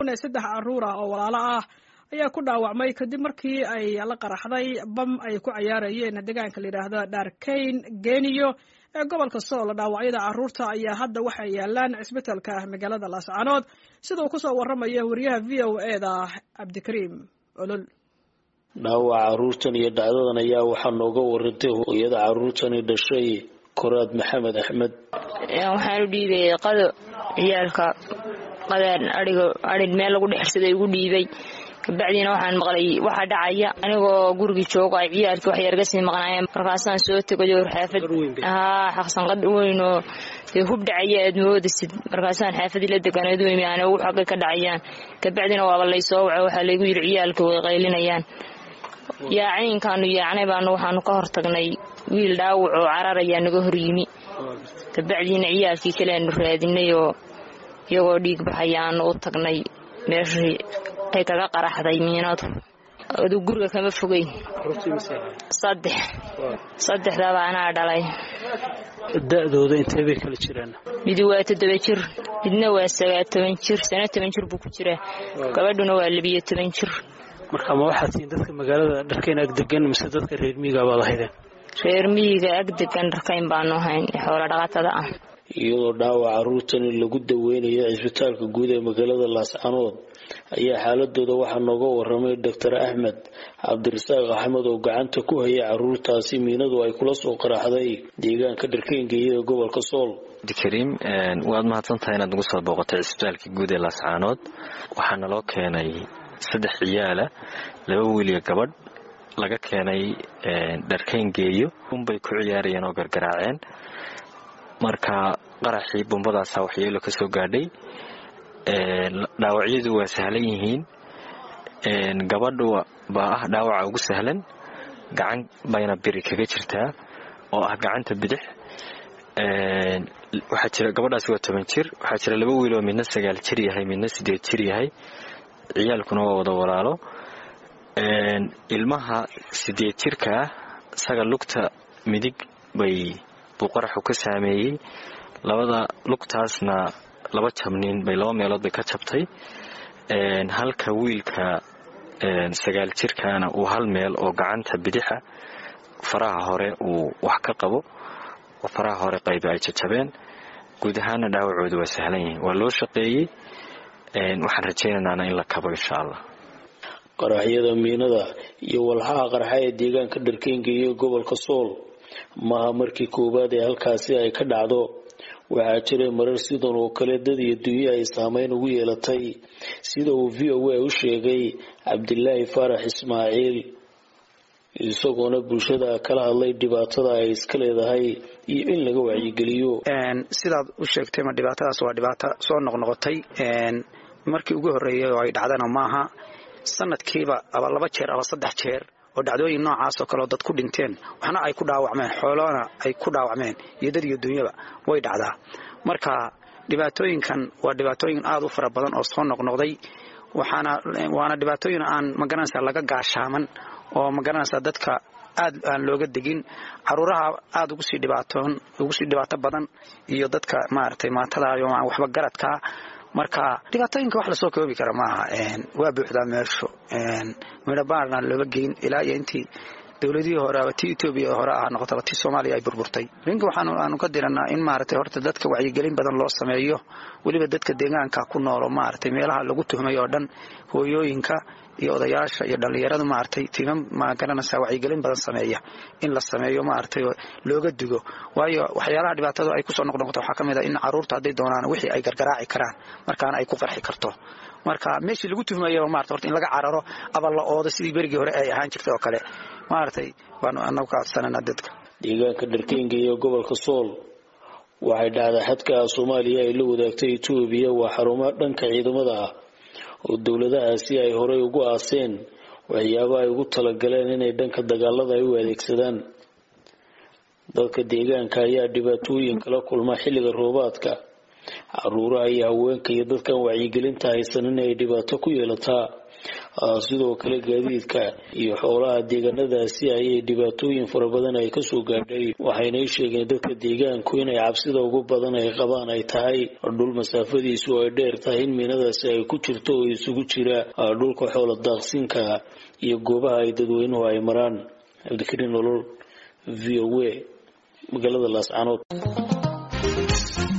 saddex carruur ah oo walaalo ah ayaa ku dhaawacmay kadib markii ay la qaraxday bam ay ku cayaarayeen deegaanka layidhaahdo dharkayn geniyo ee gobolka sool dhaawacyada carruurta ayaa hadda waxay yaalaan cisbitalka magaalada laascanood sida uu kusoo waramayo wariyaha v o e da cabdikariim olol dhaawaca carruurtan iyo dhacdadan ayaa waxaa nooga warantay hooyada carruurtani dhashay koraad maxamed axmed waxaan u dhiibay qado ciyaalka qadaan aiga arin meel lagu dhexirsaday ugu dhiibay kabacdiina waxaan maqlay waxa dhacaya anigoo gurigii joogo ay ciyaalkii wax yarga sii maqnaayeen markaasaan soo tegayo xaafad haa xaqsanqad weyn oo dee hub dhacaya aad moodasid markaasaan xaafadii la deganeed weymi aan ugu xagay ka dhacayaan kabacdina waaba lay soo waco waxaa laygu yidhi ciyaalkii way qaylinayaan yaacaynkaanu yaacnay baanu waxaanu ka hortagnay wiil dhaawac oo carar ayaa naga hor yimi kabacdiina ciyaalkii kale aanu raadinay oo iyagoo dhiig baxaya aanu u tagnay meeshii ay kaga qaraxday miinadu aduu guriga kama fogeyn saddex saddexdaba anaa dhalay da-dooda intee bay kala jiraan midi waa toddoba jir midna waa sagaa toban jir sana toban jir buu ku jiraa gabadhuna waa labiyo toban jir marka ma waxaad tihiin dadka magaalada dharkayn ag degan mise dadka reer miyiga baad ahaydeen reer miyiga ag degan dharkayn baanu ahayn xoolo dhaqatada ah iyadoo dhaawac carruurtani lagu daweynayo cisbitaalka guud ee magaalada laascanood ayaa xaaladooda waxaa nooga waramay doctor axmed cabdirasaaq axmed oo gacanta ku hayay carruurtaasi miinadu ay kula soo qaraxday deegaanka dharkayngeeya ee gobolka sool abdikariim waad mahadsantahay inaad nagu soo booqatay cisbitaalka guud ee laascaanood waxaa naloo keenay saddex ciyaala laba wiiliyo gabadh laga keenay dharkayngeeyo unbay ku ciyaarayeen oo gargaraaceen marka qaraxii bumbadaasaa waxyeelo ka soo gaadhay dhaawacyadu waa sahlan yihiin gabadhu baa ah dhaawaca ugu sahlan gacan bayna biri kaga jirtaa oo ah gacanta bidix waxaa jira gabadhaasi waa toban jir waxaa jira laba wiil oo midna sagaal jir yahay midna sideed jir yahay ciyaalkuna waa wada walaalo ilmaha sideed jirkaa isaga lugta midig bay buu qaraxu ka saameeyey labada lugtaasna laba jabnin bay laba meelood bay ka jabtay halka wiilka sagaal jirkaana uu hal meel oo gacanta bidixa faraha hore uu wax ka qabo oo faraha hore qayba ay jajabeen guud ahaana dhaawacooda waa sahlan yihiin waa loo shaqeeyey waxaan rajaynaynana in la kabo insha allah qaraxyada miinada iyo walxaha qarxa ee deegaanka dharkeynga iyo gobolka sool maaha markii koowaad ee halkaasi ay ka dhacdo waxaa jiray marar sidan oo kale dad iyo dunyo ay saameyn ugu yeelatay sida uu v o a u sheegay cabdilaahi faarax ismaaciil isagoona bulshada kala hadlay dhibaatada ay iska leedahay iyo in laga wacyigeliyo sidaad u sheegtay ma dhibaatadaas waa dhibaato soo noqnoqotay markii ugu horreeyay oo ay dhacdana maaha sanadkiiba aba laba jeer aba saddex jeer oo dhacdooyin noocaas oo kaleoo dad ku dhinteen waxna ay ku dhaawacmeen xoolona ay ku dhaawacmeen iyo dad iyo dunyaba way dhacdaa marka dhibaatooyinkan waa dhibaatooyin aad u fara badan oo soo noqnoqday waxaana waana dhibaatooyin aan magaranaysaa laga gaashaaman oo magaranaysaa dadka aad aan looga degin caruuraha aad ugu sii dhibaatoon ugu sii dhibaato badan iyo dadka maaragtay maatadayo aan waxba garadkaa marka dhibaatooyinka wax lasoo koobi kara maaha waa buuxdaa meeshu midho baarna looba geyn ilaa iyo intii dowladihii hore aba tii etoobiya hore ah noqotaba tii soomaaliya ay burburtay ninka waxaan aanu ka diranaa in maaragtay horta dadka wacyigelin badan loo sameeyo weliba dadka deegaanka ku noolo maaragtay meelaha lagu tuhmay oo dhan hooyooyinka iyo odayaasha iyo dhallinyaradu maaragtay tiimam ma garanaysaa wacyigelin badan sameeya in la sameeyo maaragtay looga digo waayo waxyaalaha dhibaatadu ay kusoo noqnoqoto waxaa ka mid a in caruurta hadday doonaan wixii ay gargaraaci karaan markaana ay ku qarxi karto marka meeshii lagu tuhmayaba maarata horta in laga cararo aba la oodo sidii berigii hore ay ahaan jirtay oo kale maaragtay baanu anagu ka codsananaa dadka deegaanka dharkeynga iyo gobolka sool waxay dhacdaa xadka soomaaliya ay la wadaagtay etoobiya waa xarumo dhanka ciidamada ah oo dowladahaasi ay horey ugu aaseen waxyaaba ay ugu talagaleen inay dhanka dagaalada ay u adeegsadaan dadka deegaanka ayaa dhibaatooyin kala kulma xilliga roobaadka caruuraha iyo haweenka iyo dadkan wacyigelinta haysan inay dhibaato ku yeelataa sidoo kale gaadiidka iyo xoolaha deegaanadaasi ayay dhibaatooyin fara badan ay kasoo gaadhay waxaynay sheegeen dadka deegaanku inay cabsida ugu badan ay qabaan ay tahay dhul masaafadiisu ay dheer tahay in miinadaasi ay ku jirto oo isugu jira dhulka xoola daaqsinka iyo goobaha ay dadweynuhu ay maraan cabdikariin nolol v o a magaalada laascanood